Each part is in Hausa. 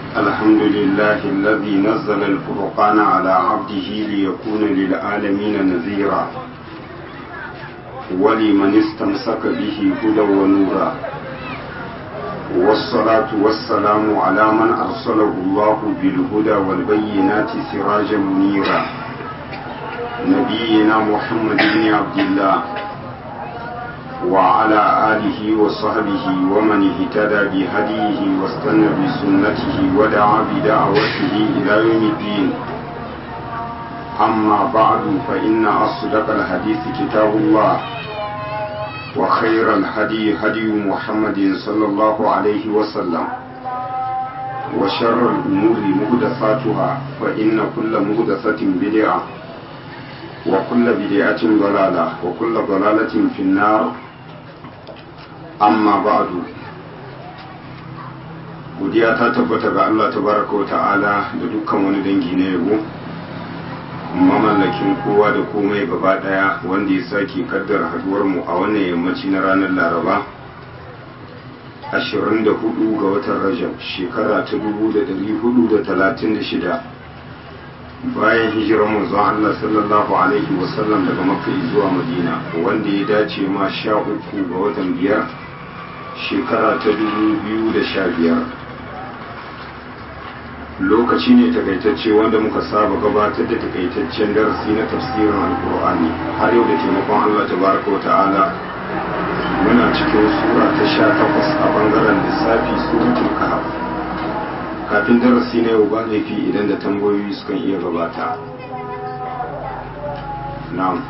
الحمد لله الذي نزل الفرقان على عبده ليكون للعالمين نذيرا ولمن استمسك به هدى ونورا والصلاة والسلام على من أرسله الله بالهدى والبينات سراجا منيرا نبينا محمد بن عبد الله وعلى آله وصحبه ومن اهتدى بهديه واستنى بسنته ودعا بدعوته إلى يوم الدين أما بعد فإن أصدق الحديث كتاب الله وخير الهدي هدي محمد صلى الله عليه وسلم وشر الأمور مهدثاتها فإن كل مهدثة بدعة وكل بدعة ضلالة وكل ضلالة في النار amma ba'du godiya ta tabbata ga Allah tabaraka wa ta'ala da dukkan wani dangi na yabo mamallakin kowa da komai gaba daya wanda ya sake kaddara haduwar mu a wannan yammaci na ranar laraba 24 ga watan rajab shekara ta 1436 bayan hijirar manzon Allah sallallahu alaihi wasallam daga makka zuwa madina wanda ya dace ma sha uku ga watan biyar shekara ta dubu da sha biyar lokaci ne takaitacce wanda muka saba gabatar da takaitaccen darasi na tafsirin alkur'ani har yau da taimakon allah tabaraka ta'ala muna cikin sura ta sha takwas a bangaren lissafi suratul kahf kafin darasi na yau ba laifi idan da tambayoyi sukan iya gabata na'am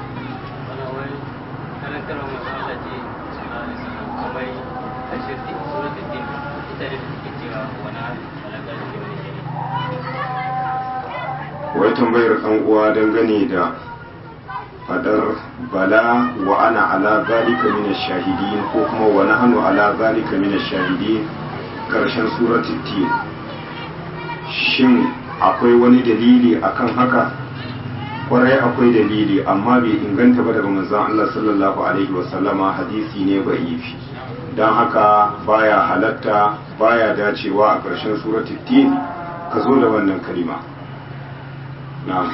wai tambayar ɗan uwa dangane da fadar bala wa ana ala zalika min shahidin ko kuma wa nahnu ala zalika min shahidin karshen suratul tin shin akwai wani dalili akan haka kwarai akwai dalili amma bai inganta ba daga manzon Allah sallallahu alaihi wasallama hadisi ne ba'ifi don haka baya halatta baya dacewa a ƙarshen suratul tin ka zo da wannan kalima na'am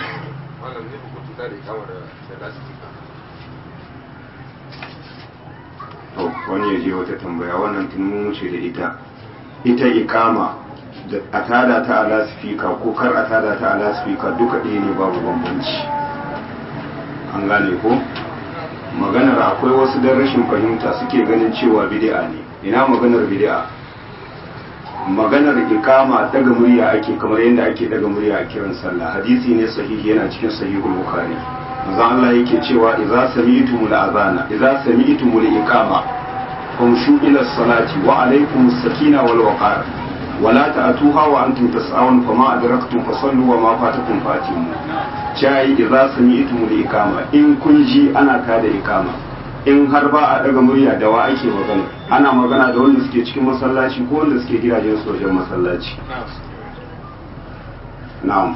to wani ya je wata tambaya wannan tun mun wuce da ita ita ikama da a tada ta a lasifika ko kar a tada ta a lasifika duka ɗaya ne babu bambanci an gane ko maganar akwai wasu don rashin fahimta suke ganin cewa bid'a ne ina maganar bid'a maganar ikama daga murya ake kamar yadda ake daga murya a kiran sallah hadisi ne sahihi yana cikin sahihul bukhari manzo Allah yake cewa idza sami'tumul azana idza sami'tumul iqama famshu ila salati wa alaykumus sakina wal waqar ولا تأتوها وأنتم تسعون فما أدركتم فصلوا وما فاتكم فاتموا شاي إذا سمعتم الإقامة إن كنجي أنا كاد إقامة in har ba a daga murya da wa ake magana ana magana da wanda suke cikin masallaci ko wanda suke gidajen su wajen masallaci na'am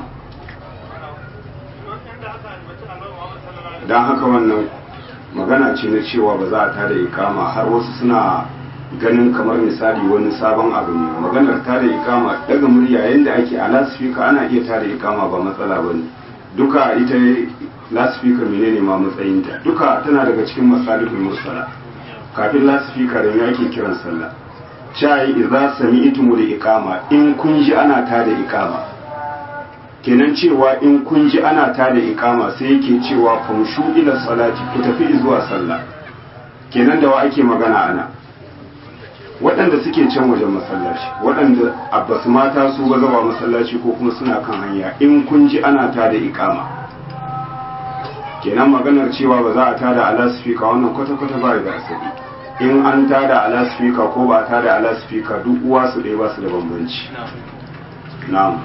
don haka wannan magana ce na cewa ba za a tada ikama har wasu suna ganin kamar misali wani sabon abu ne maganar tada ikama daga murya yadda ake a lasifika ana iya tada ikama ba matsala ba ne duka ita lasifika menene ma matsayinta duka tana daga cikin masalihul mursala kafin lasifika da me ake kiran sallah chai idza sami'tum da ikama in kun ji ana tada ikama kenan cewa in kun ji ana tada ikama sai yake cewa famshu ila salati ku tafi zuwa sallah kenan da wa ake magana ana waɗanda suke can wajen masallaci waɗanda abbasu mata su ba zaba masallaci ko kuma suna kan hanya in kun ji ana tada ikama kenan maganar cewa ba za a tada alasifika wannan kwata-kwata ba da asali in an tada alasifika ko ba a tada alasifika duk uwa su ɗaya ba su da bambanci na'am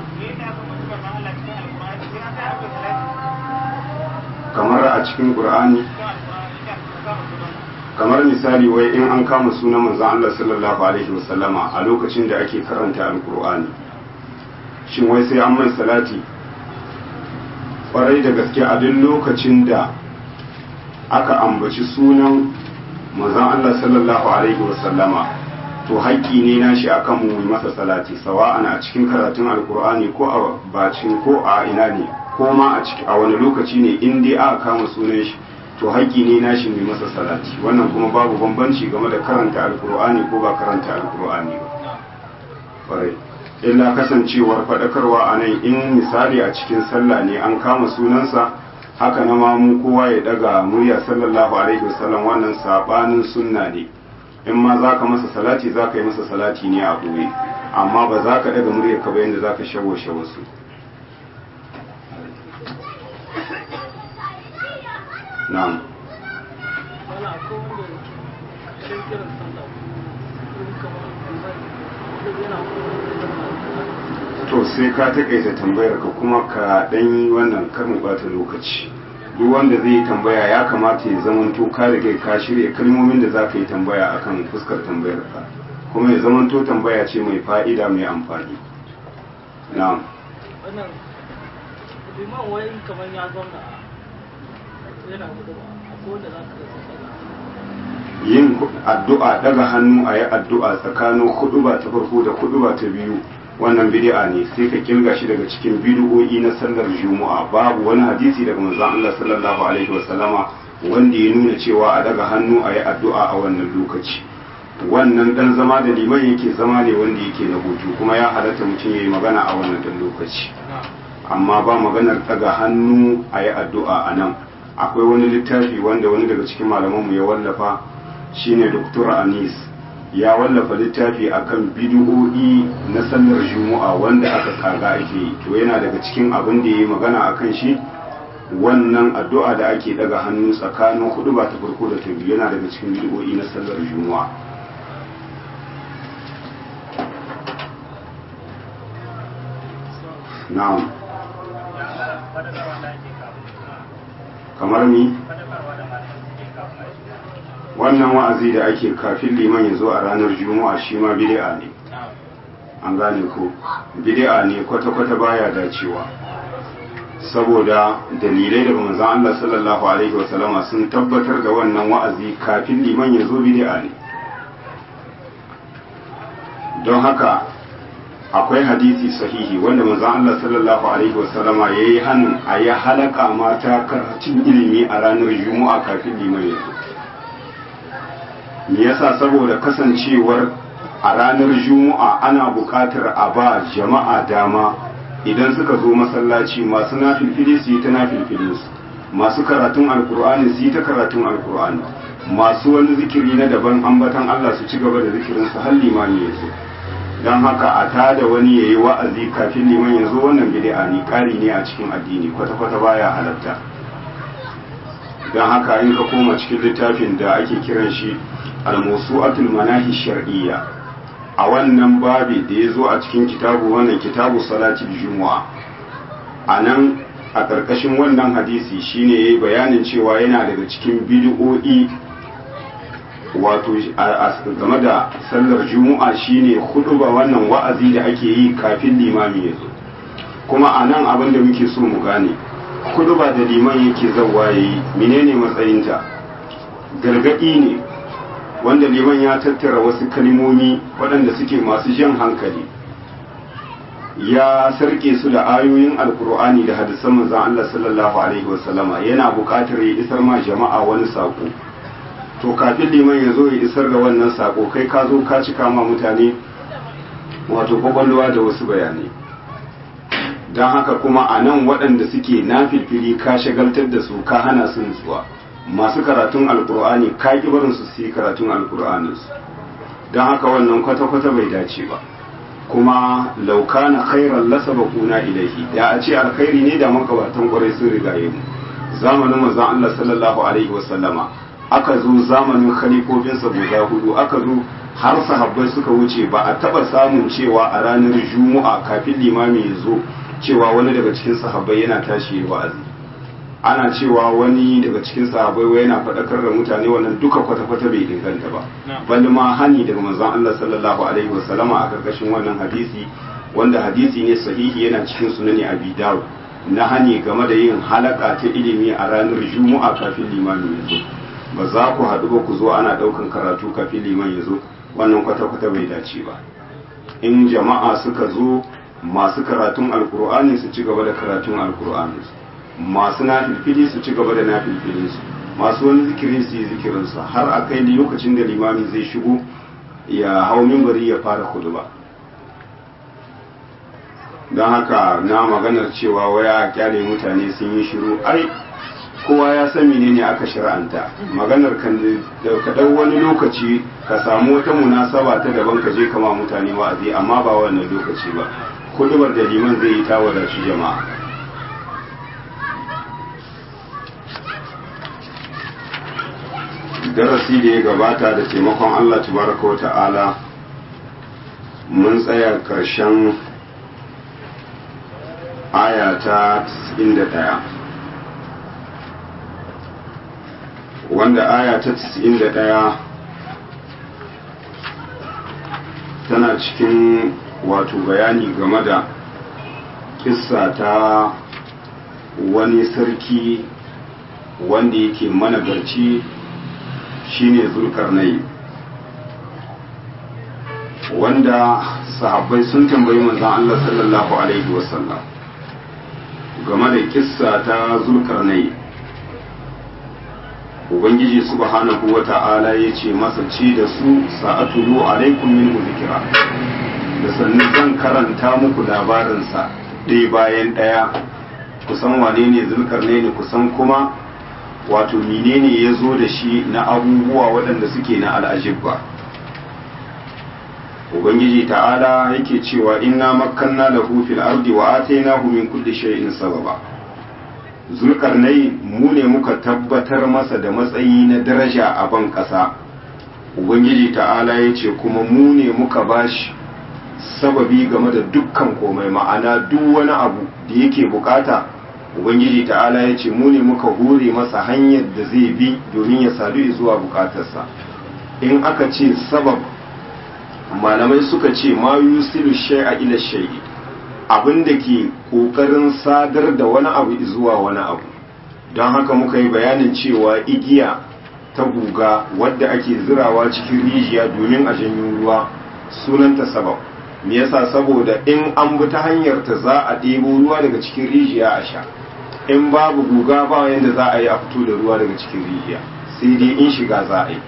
kamar a cikin ƙur'ani kamar misali wai in an kama sunan manzon Allah sallallahu alaihi wasallama a lokacin da ake karanta alkur'ani shin wai sai an mai salati kwarai da gaske a duk lokacin da aka ambaci sunan manzon Allah sallallahu alaihi wasallama to haƙƙi ne na shi akan mu yi masa salati sawa'an a cikin karatun alkur'ani ko a bacin ko a ina ne ko ma a ciki a wani lokaci ne in dai aka kama sunan shi to haƙƙi ne na shi mai masa salati wannan kuma babu bambanci game da karanta alkur'ani ko ba karanta alkur'ani ba ƙwarai illa kasancewar faɗakarwa a nan in misali a cikin sallah ne an kama sunansa haka na mamu kowa ya daga murya sallallahu alaihi wasallam wannan sabanin sunna ne in ma za ka masa salati za ka yi masa salati ne a ɓoye amma ba za ka daga murya ka bayan da za ka shawashe wasu na'am to sai ka takaita tambayar ka kuma ka dan yi wannan karin bata lokaci duk wanda zai yi tambaya ya kamata ya zamanto ka riga ka shirya kalmomin da za ka yi tambaya akan fuskar tambayar ka kuma ya zamanto tambaya ce mai fa'ida mai amfani na'am wannan liman wai kamar ya zauna yana hudu ba ko da za ka yi yin addu'a daga hannu a yi addu'a tsakanin huduba ta farko da huduba ta biyu wannan bid'a ne sai ka kilga shi daga cikin bid'o'i na sallar juma'a babu wani hadisi daga manzon Allah sallallahu alaihi wasallama wanda ya nuna cewa a daga hannu a yi addu'a a wannan lokaci wannan dan zama da liman yake zama ne wanda yake na hutu kuma ya halatta mutum ya yi magana a wannan dan lokaci amma ba maganar daga hannu a yi addu'a a nan akwai wani littafi wanda wani daga cikin malamanmu ya wallafa shine Dr. Anis ya wallafa littafi akan bid'o'i na sallar Juma'a wanda aka kaga ake yi to yana daga cikin abin da yayi magana akan shi wannan addu'a da ake daga hannu tsakanin hudu ba ta farko da ta biyu yana daga cikin bid'o'i na sallar Juma'a na'am kamar mi wannan wa'azi da ake kafin liman ya zo a ranar juma'a shi ma bid'a ne an gane ko bid'a ne kwata-kwata baya dacewa saboda dalilai daga manzon Allah sallallahu alaihi wasallama sun tabbatar da wannan wa'azi kafin liman ya zo bid'a ne don haka akwai hadisi sahihi wanda manzon Allah sallallahu alaihi wasallama yayi hannun a ya halaka mata karatun ilimi a ranar juma'a kafin liman ya zo me yasa saboda kasancewar a ranar juma'a ana buƙatar a ba jama'a dama idan suka zo masallaci masu nafilfili su yi ta nafilfili su masu karatun alkur'ani su yi ta karatun alkur'ani masu wani zikiri na daban ambatan Allah su ci gaba da zikirin su har limani ya zo don haka a tada wani ya yi wa'azi kafin liman ya zo wannan bid'a ne ƙari ne a cikin addini kwata-kwata baya halatta don haka in ka koma cikin littafin da ake kiran shi al-mawsu'atul manahi shar'iyya a wannan babi da ya zo a cikin kitabu wannan kitabu salatul jumu'a a nan a ƙarƙashin wannan hadisi shine yayi bayanin cewa yana daga cikin bid'o'i wato game da sallar jumu'a shine ba wannan wa'azi da ake yi kafin limami ya zo kuma a nan abin da muke so mu gane ba da liman yake zawa yayi menene matsayinta gargadi ne wanda liman ya tattara wasu kalimomi waɗanda suke masu jan hankali ya sarke su da ayoyin alkur'ani da hadisan manzon Allah sallallahu alaihi wasallama yana buƙatar ya isar ma jama'a wani sako to kafin liman ya zo ya isar da wannan sako kai ka zo ka cika ma mutane wato kwakwalwa da wasu bayanai don haka kuma a nan waɗanda suke na filfili ka shagaltar da su ka hana su nutsuwa masu karatun alkur'ani ka ki barin su su yi karatun alkur'aninsu don haka wannan kwata-kwata bai dace ba kuma laukana khairan lasaba kuna ilaihi ya a ce alkhairi ne da makabatan kwarai sun rigaye mu zamanin manzon Allah sallallahu alaihi wasallama aka zo zamanin khalifofinsa guda hudu aka zo har sahabbai suka wuce ba a taba samun cewa a ranar juma'a kafin limami ya zo cewa wani daga cikin sahabbai yana tashi wa'azi ana cewa wani daga cikin sahabbai wai yana faɗakar da mutane wannan duka kwata-kwata bai inganta ba bal ma hani daga manzon Allah sallallahu alaihi wasallama a karkashin wannan hadisi wanda hadisi ne sahihi yana cikin sunani abi dawud na hani game da yin halaka ta ilimi a ranar juma'a kafin limami ya zo ba za ku haɗu ba ku zo ana ɗaukan karatu kafin liman ya zo wannan kwata-kwata bai dace ba in jama'a suka zo masu karatun alkur'ani su ci gaba da karatun alkur'ani masu nafilfili su ci gaba da nafilfilinsu masu wani zikiri su yi zikirinsu har a kai lokacin da limami zai shigo ya hau mimbari ya fara ba. don haka na maganar cewa waya kyale mutane sun yi shiru ai kowa ya san menene aka shir'anta maganar kan da ka dau wani lokaci ka samu wata munasaba ta daban ka je kama mutane wa'azi amma ba wannan lokaci ba kudubar da liman zai yi ta wadaci jama'a darasi da ya gabata da taimakon Allah tabaraka wa ta'ala mun tsaya karshen aya ta 91 wanda aya ta 91 tana cikin wato bayani game da kissa ta wani sarki wanda yake managarci shine zulkarnai wanda sahabbai sun tambayi manzon Allah sallallahu alaihi wasallam game da kissa ta zulkarnai ubangiji subhanahu wa ta'ala ya ce masa ci da su sa'atulu alaikum min zikira da sannu zan karanta muku labarinsa ɗaya bayan ɗaya kusan wane ne zulkarnai ne kusan kuma wato menene ya zo da shi na abubuwa waɗanda suke na al'ajibba ubangiji ta'ala yake cewa inna makkanna lahu fil ardi wa atainahu min kulli shay'in sababa zulkarnai mu ne muka tabbatar masa da matsayi na daraja a ban ƙasa ubangiji ta'ala ya ce kuma mu ne muka bashi sababi game da dukkan komai ma'ana duk wani abu da yake bukata ubangiji ta'ala ya ce mu ne muka hure masa hanyar da zai bi domin ya sadu zuwa bukatarsa in aka ce sabab malamai suka ce ma yusilu shay'a ila shay'i abin da ke kokarin sadar da wani abu zuwa wani abu don haka muka yi bayanin cewa igiya ta guga wadda ake zirawa cikin rijiya domin a janyo ruwa sunanta sabab me yasa saboda in an bi ta hanyar ta za a ɗebo ruwa daga cikin rijiya a sha in babu guga ba yadda za a yi a fito da ruwa daga cikin rijiya sai dai in shiga za a yi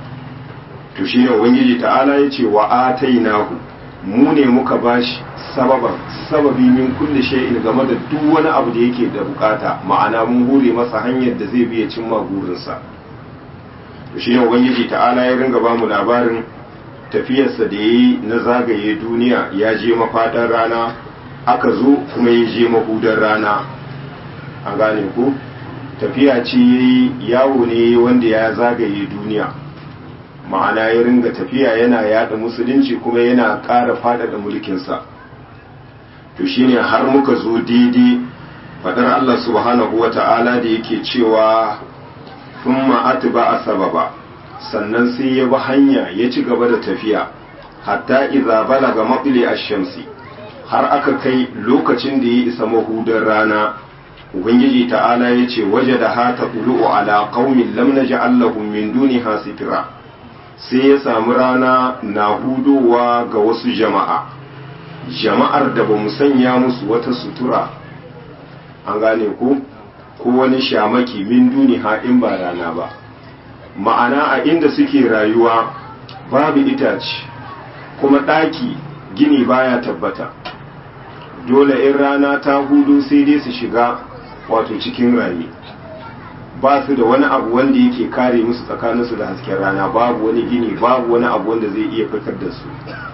to shi ne ubangiji ta'ala ya ce wa atainahu mu ne muka bashi sababan sababi min kulli shay'in game da duk wani abu da yake da bukata ma'ana mun hure masa hanyar da zai biya cimma burinsa to shi ne ubangiji ta'ala ya ringa ba mu labarin tafiyarsa da yayi na zagaye duniya ya je mafadan rana aka zo kuma ya je mahudar rana an gane ku tafiya ce yayi yawo ne wanda ya zagaye duniya ma'ana ya ringa tafiya yana yada musulunci kuma yana ƙara faɗaɗa mulkinsa to shine har muka zo daidai faɗar Allah subhanahu wa ta'ala da yake cewa thumma atba sababa sannan sai ya bi hanya ya ci gaba da tafiya hatta idza balaga maqli ash-shamsi har aka kai lokacin da ya isa mahudar rana ubangiji ta'ala ya ce waje da hata ulu'u ala qaumin lam naj'al lahum min duniha sitira sai ya samu rana na hudowa ga wasu jama'a jama'ar da ba mu sanya musu wata sutura an gane ku ko wani shamaki min duni in ba rana ba ma'ana a inda suke rayuwa babu itace kuma ɗaki gini baya tabbata dole in rana ta hudu sai dai su shiga wato cikin rami ba su da wani abu wanda yake kare musu tsakaninsu da hasken rana babu wani gini babu wani abu wanda zai iya fitar da su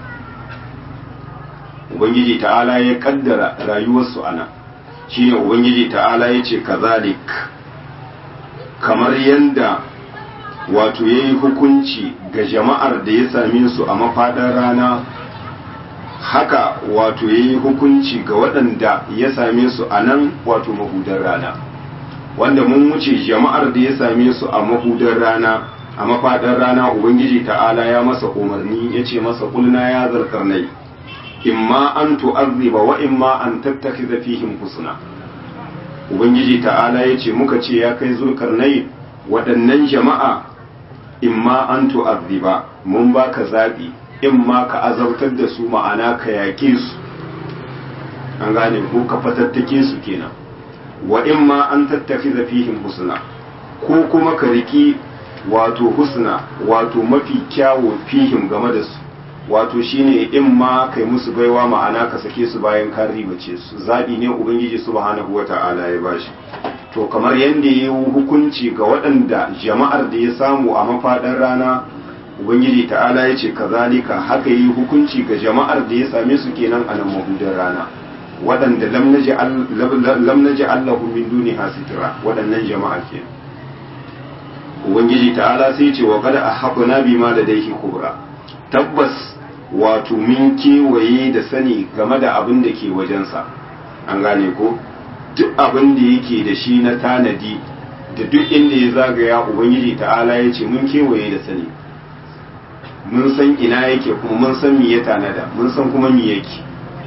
ubangiji ta'ala ya kaddara rayuwarsu ana shine ubangiji ta'ala ya ce kazalik kamar yanda wato ya yi hukunci ga jama'ar da ya same su a mafaɗar rana haka wato ya yi hukunci ga waɗanda ya same su a nan wato mahudar rana wanda mun wuce jama'ar da ya same su a mahudar rana a mafaɗar rana ubangiji ta'ala ya masa umarni ya ce masa kulna ya zarkarnai imma an tu'azziba wa imma an tattakhidha fihim husna ubangiji ta'ala ya ce muka ce ya kai zulkarnai waɗannan jama'a imma an tu'azziba mun baka zabi imma ka azabtar da su ma'ana ka yaƙe su an gane ko ka fatattake su kenan wa imma an tattafi fihim husna ko kuma ka riki wato husna wato mafi kyawo fihim game da su wato shine imma kai musu baiwa ma'ana ka sake su bayan ka ribace su zabi ne ubangiji subhanahu wata'ala ya bashi to kamar yadda ya yi hukunci ga waɗanda jama'ar da ya samu a mafaɗar rana ubangiji ta'ala ya ce kazalika haka yi hukunci ga jama'ar da ya same su kenan a nan mahudar rana waɗanda lam naji allahu min duni hasitira waɗannan jama'a ke ubangiji ta'ala sai ce wa kada a haƙuna bi ma da daihi kubra tabbas wato min kewaye da sani game da abin da ke wajensa an gane ko duk abin da yake da shi na tanadi da duk inda ya zagaya ubangiji ta'ala ya ce mun kewaye da sani mun san ina yake kuma mun san me ya tanada mun san kuma me yake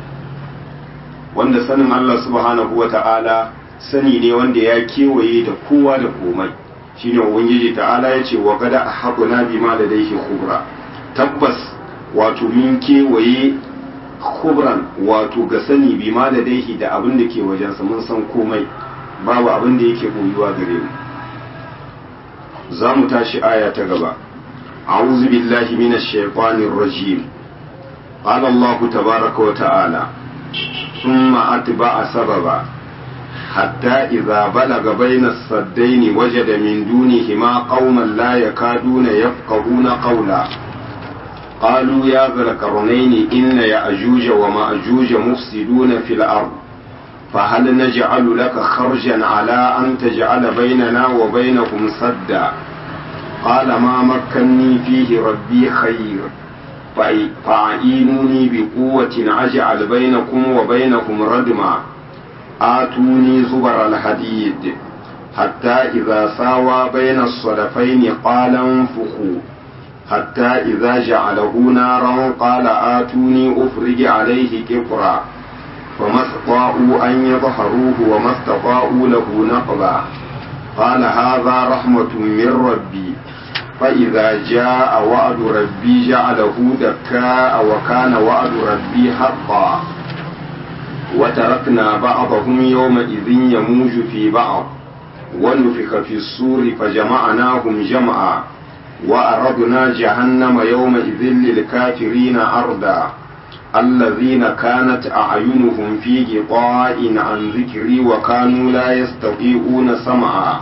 wanda sanin Allah subhanahu wa ta'ala sani ne wanda ya kewaye da kowa da komai shine ubangiji ta'ala ya ce wa gada a haƙuna bi ma da daihi kubra tabbas wato mun kewaye kubran wato ga sani bi ma da daihi da abin da ke wajensa mun san komai babu abin da yake koyuwa gare mu za mu tashi aya ta gaba a'udhu billahi minash shaitanir rajim qala allah tabaaraka wa ta'ala thumma atba'a sababa hatta idza balaga bayna as-saddayn wajada min dunihima qauman la yakaduna yafqahuna qawla قالوا يا ذا القرنين إن يأجوج ومأجوج مفسدون في الأرض فهل نجعل لك خرجا على أن تجعل بيننا وبينهم سدا قال ما مكني فيه ربي خير فأعينوني بقوة أجعل بينكم وبينهم ردما آتوني زبر الحديد حتى إذا ساوى بين الصدفين قال انفخوا حتى إذا جعله نارا قال آتوني أفرج عليه كفرا فما استطاعوا أن يظهروه وما استطاعوا له نقبا قال هذا رحمة من ربي فإذا جاء وعد ربي جعله دكاء وكان وعد ربي حقا وتركنا بعضهم يومئذ يموج في بعض ونفخ في الصور فجمعناهم جمعا وأردنا جهنم يومئذ للكافرين أردا الذين كانت أعينهم في غطاء عن ذكري وكانوا لا يستطيعون سمعا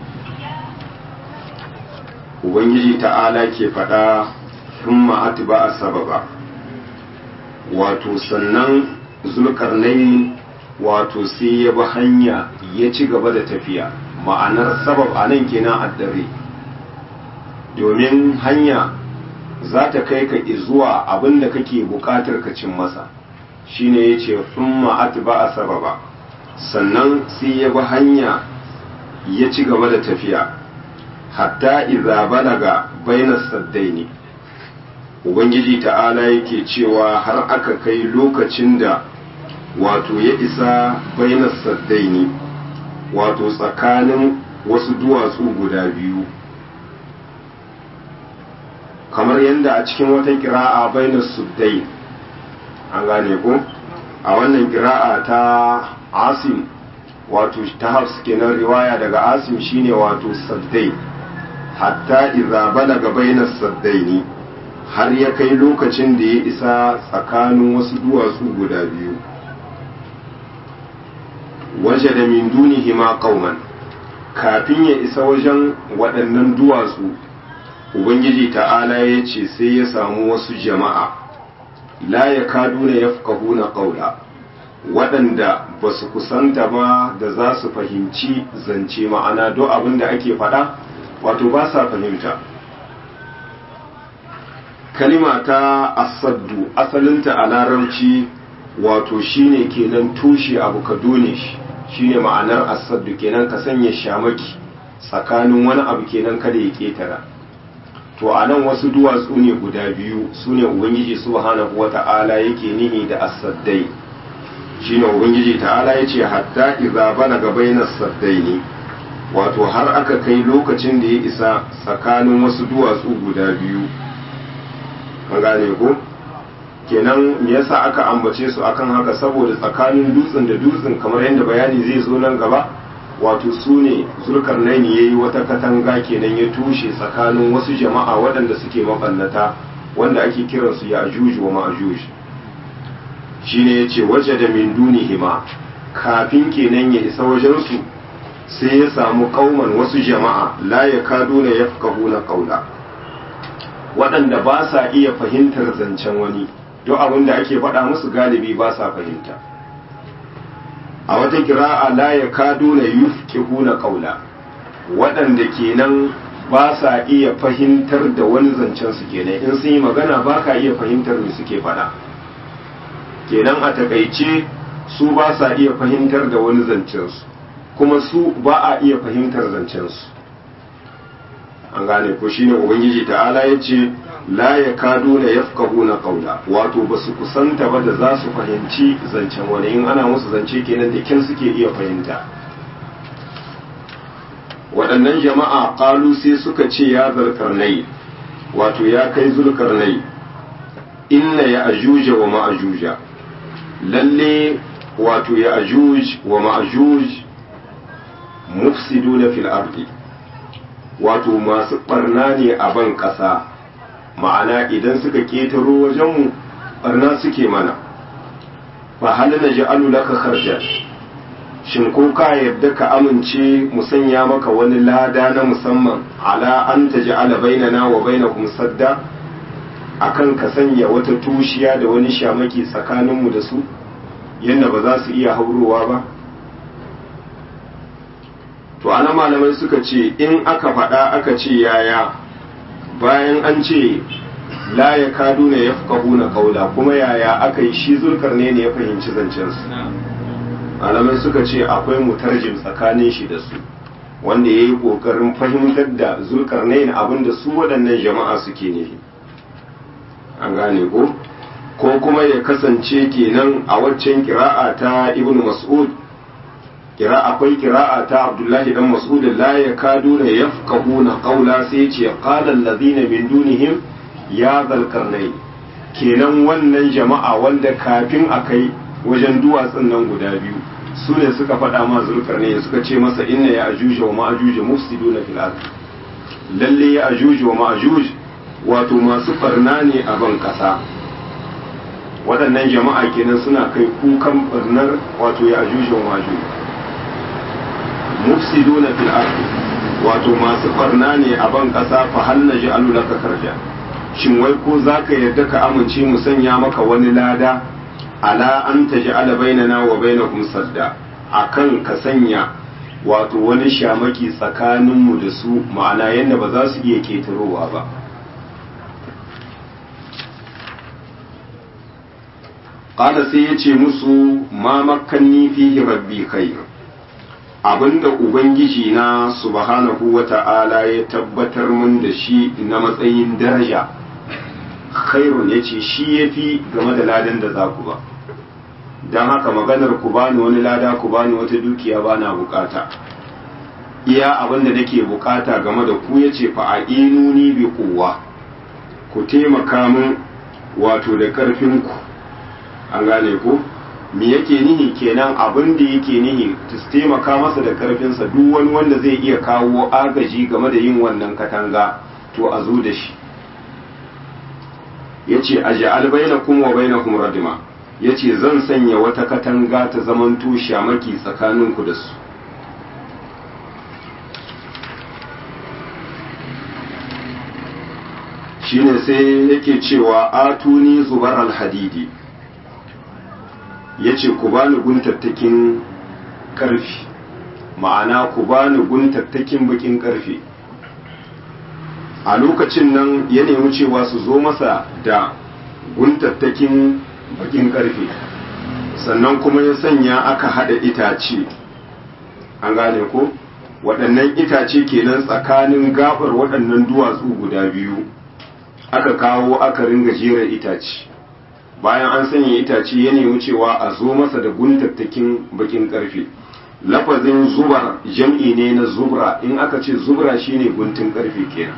Ubangiji ta'ala ke faɗa sun ma'ati ba a sababa, wato sannan zulkarnai wato sai ya bi hanya ya ci gaba da tafiya, ma'anar sabab a nan kenan addare. domin hanya za ta kai ka zuwa abin da kake buƙatar ka cin masa shine ya ce ma'at ba a sababa sannan sai ya bi hanya ya ci gaba da tafiya hatta iza balaga bainas saddaini ubangiji ta'ala yake cewa har aka kai lokacin da wato ya isa bainas saddaini wato tsakanin wasu duwatsu guda biyu kamar yadda a cikin wata kira'a bainar suddai an gane ko a wannan kira'a ta asim wato ta hafs kenan riwaya daga asim shine wato saddai hatta idza balaga bainar saddaini har ya kai lokacin da ya isa tsakanin wasu duwatsu guda biyu waje da min dunihima qauman kafin ya isa wajen waɗannan duwatsu ubangiji ta'ala ya ce sai ya samu wasu jama'a la ya kaduna ya na ƙaula waɗanda ba su kusanta ba da za su fahimci zance ma'ana do abin da ake faɗa wato ba sa fahimta kalima ta asaddu asalinta a larabci wato shine kenan tushe abu ka done shi shine ma'anar asaddu kenan ka sanya shamaki tsakanin wani abu kenan kada ya ketara to a nan wasu duwatsu ne guda biyu su ne ubangiji subhanahu wata'ala yake nihi da asaddai shine ubangiji ta'ala ya ce hatta iza balaga bainas saddaini wato har aka kai lokacin da ya isa tsakanin wasu duwatsu guda biyu an gane ko kenan me yasa aka ambace su akan haka saboda tsakanin dutsen da dutsen kamar yadda bayani zai zo nan gaba wato su ne zulkarnaini ya yi wata katanga kenan ya tushe tsakanin wasu jama'a waɗanda suke mabannata wanda ake kiransu ya ajuju wa ma'ajuj shi ne ya ce waje da min hima kafin kenan ya isa wajensu sai ya samu kauman wasu jama'a la ya kaduna ya na kaula waɗanda ba sa iya fahimtar zancen wani duk abin da ake faɗa musu galibi ba sa fahimta a wata kira'a la ya kaduna yufqihuna qawla waɗanda kenan ba sa iya fahimtar da wani zancen su kenan in sun yi magana ba ka iya fahimtar me suke faɗa kenan a takaice su ba sa iya fahimtar da wani zancen su kuma su ba a iya fahimtar zancen su an gane ko shine ubangiji ta'ala ya ce la ya kado na yafkahu na kaula wato ba su kusanta ba da za su fahimci zancen wani in ana musu zance kenan da kyan suke iya fahimta waɗannan jama'a ƙalu sai suka ce ya zarkarnai wato ya kai zulkarnai inna ya ajuja wa ma'ajuja lalle wato ya ajuj wa ma'ajuj mufsiduna fil ardi wato masu barna ne a ban ƙasa ma'ana idan suka ƙetaro wajenmu barna suke mana fa hal na ja'alu laka kharjan shin ko ka yadda ka amince mu sanya maka wani lada na musamman ala an taj'ala bainana wa bainakum sadda akan ka sanya wata tushiya da wani shamaki tsakaninmu da su yadda ba za su iya haurowa ba to ana malamai suka ce in aka faɗa aka ce yaya bayan an ce la ya kadu ne ya na kaula kuma yaya aka yi shi zulkar ne ne ya fahimci zancensu malamai suka ce akwai mutarjim tsakanin shi da su wanda ya yi ƙoƙarin fahimtar da zulkar ne abin da su waɗannan jama'a suke ne an gane ko ko kuma ya kasance kenan a waccan kira'a ta ibn mas'ud kira akwai kira'a ta abdullahi dan mas'ud la yakaduna yafqahuna qawla sai ce qala alladhina min dunihim ya zalkarnai kenan wannan jama'a wanda kafin akai wajen duwatsun nan guda biyu su ne suka faɗa ma zulkarnai suka ce masa inna ya ajuja wa ma'ajuja mufsiduna fil ard lalle ya ajuja wa ma'ajuj wato masu farna ne a ban kasa waɗannan jama'a kenan suna kai kukan barnar wato ya ajuja wa ma'ajuj mufsiduna fil ardi wato masu barna ne a ban kasa fa hal naj'alu laka karja shin wai ko zaka yarda ka amince mu sanya maka wani lada ala an taj'ala bainana wa bainakum sadda akan ka sanya wato wani shamaki tsakanin mu da su ma'ana yanda ba za su iya ketarowa ba qala sai yace musu ma makkanni fihi rabbi khair abinda ubangiji na subhanahu wa ta'ala ya tabbatar min da shi na matsayin daraja khairun ya ce shi ya fi game da ladan da za ku ba don haka maganar ku bani wani lada ku bani wata dukiya ba na bukata iya abinda nake bukata game da ku ya ce fa'a'inuni bi kowa ku taimaka min wato da ƙarfinku an gane ku me yake nihi kenan abin da yake nihi ta taimaka masa da karfinsa duk wani wanda zai iya kawo agaji game da yin wannan katanga to a zo da shi ya ce a ja'al bainakum wa bainakum radima ya ce zan sanya wata katanga ta zamanto shamaki tsakaninku da su shine sai yake cewa atuni zubar alhadidi ya ce ku bani guntattakin ƙarfi ma'ana ku bani guntattakin bakin ƙarfi a lokacin nan ya nemi cewa su zo masa da guntattakin bakin ƙarfe sannan kuma ya sanya aka haɗa itace an gane ko waɗannan itace kenan tsakanin gabar waɗannan duwatsu guda biyu aka kawo aka ringa jera itace bayan an sanya itace ya nemi cewa a zo masa da guntattakin bakin karfe lafazin zubar jam'i ne na zubra in aka ce zubra shine guntun karfe kenan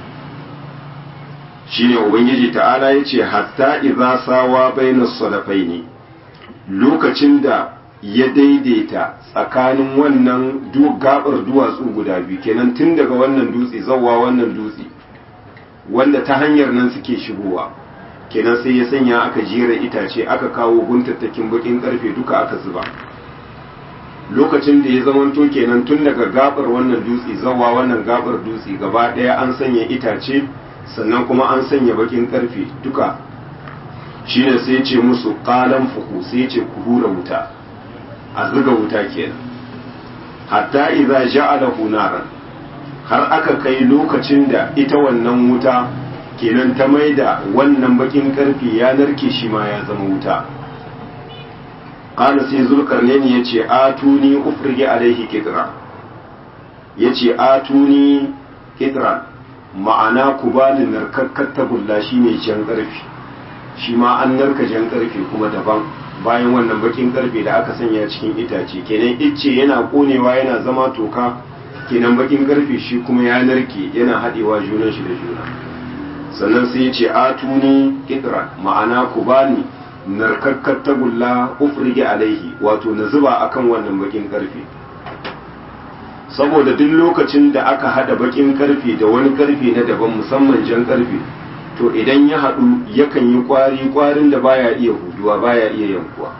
shine ubangiji ta'ala ya ce hatta idza sawa bainas sadafaini lokacin da ya daidaita tsakanin wannan gabar duwatsu guda biyu kenan tun daga wannan dutse zawwa wannan dutse wanda ta hanyar nan suke shigowa kenan sai ya sanya aka jera itace aka kawo guntattakin bakin karfe duka aka zuba lokacin da ya zamanto kenan tun daga gabar wannan dutse zawa wannan gabar dutse gaba daya an sanya itace sannan kuma an sanya bakin karfe duka shine sai ce musu qalan fuku sai ce ku hura wuta a zuga wuta kenan hatta idza ja'alahu naran har aka kai lokacin da ita wannan wuta kenan ta maida wannan bakin karfe ya narke shi ma ya zama wuta qala sai zulkarnaini yace atuni ufrige alaihi kitra yace atuni kitra ma'ana ku bani narkakkar tagulla shine jan karfe shi ma an narka jan karfe kuma daban bayan wannan bakin karfe da aka sanya cikin itace kenan icce yana konewa yana zama toka kenan bakin karfe shi kuma ya narke yana haɗewa junan shi da juna sannan sai ya ce atuni kitra ma'ana ku bani narkakkar tagulla ufrige alaihi wato na zuba akan wannan bakin karfe saboda duk lokacin da aka hada bakin karfe da wani karfe na daban musamman jan karfe to idan ya hadu yakan yi kwari kwarin da baya iya huduwa baya iya yankuwa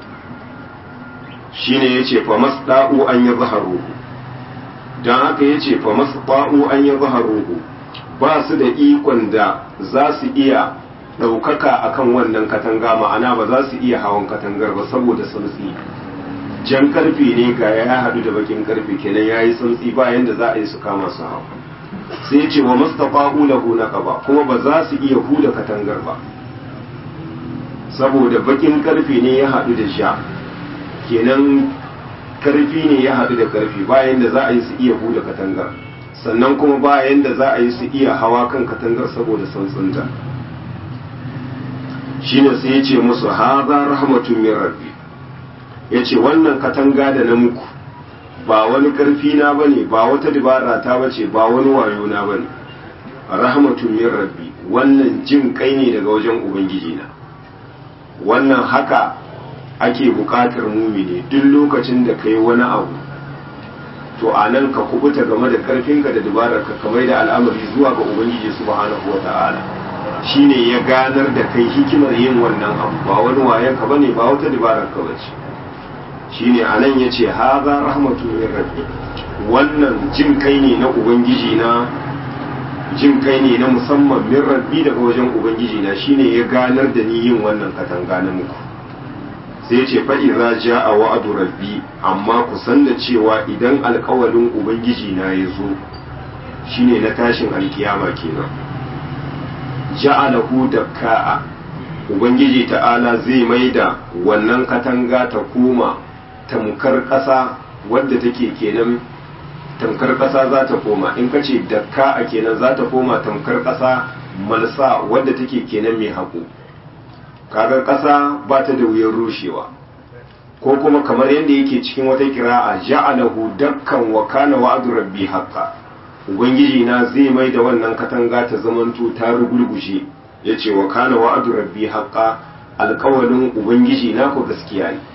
shine yace fa masda'u an yazharuhu dan haka yace fa masda'u an yazharuhu ba su da ikon da za su iya ɗaukaka akan wannan katanga ma'ana ba za su iya hawan katangar ba saboda santsi jan karfe ne ga ya haɗu da bakin karfe kenan ya yi santsi bayan da za a yi su kama su hau sai ce wa mustafa'u lahu naqaba kuma ba za su iya huda katangar ba saboda bakin karfe ne ya haɗu da sha kenan karfi ne ya haɗu da karfi bayan da za a yi su iya huda katangar sannan kuma bayan da za a yi su iya hawa kan katangar saboda santsinta shine sai ya ce musu haza rahmatun min rabbi ya ce wannan katanga da na muku ba wani ƙarfi na ba ne ba wata dabara ta bace ba wani wayo na ba ne rahmatun min rabbi wannan jin kai ne daga wajen ubangiji na wannan haka ake buƙatar mumini duk lokacin da kai wani abu to a nan ka kubuta game da ƙarfinka da dabararka kamar da al'amari zuwa ga ubangiji subhanahu wa ta'ala shine ya ganar da kai hikimar yin wannan abu ba wani wayan ka bane ba wata dabarar ka bace shine anan yace haza rahmatu min rabbi wannan jin kai ne na ubangiji na jin kai ne na musamman min rabbi daga wajen ubangiji na shine ya ganar da ni yin wannan katanga na muku sai ce fa idza jaa wa'du rabbi amma ku san da cewa idan alƙawalin ubangiji na ya zo shine na tashin alkiyama kenan ja'alahu dakka'a ubangiji ta'ala zai maida wannan katanga ta koma tamkar ƙasa wadda take kenan tamkar ƙasa za ta koma in ka ce dakka'a kenan za ta koma tamkar ƙasa malsa wadda take kenan mai haƙo kaga ƙasa ba ta da wuyan rushewa ko kuma kamar yadda yake cikin wata kira'a ja'alahu dakkan wa kana wa'du rabbi haqqan ubangiji na zai mai da wannan katanga ta zamanto ta rugulgushe ya ce wa kana wa'adu rabbi haƙa alƙawalin ubangiji na ku gaskiya ne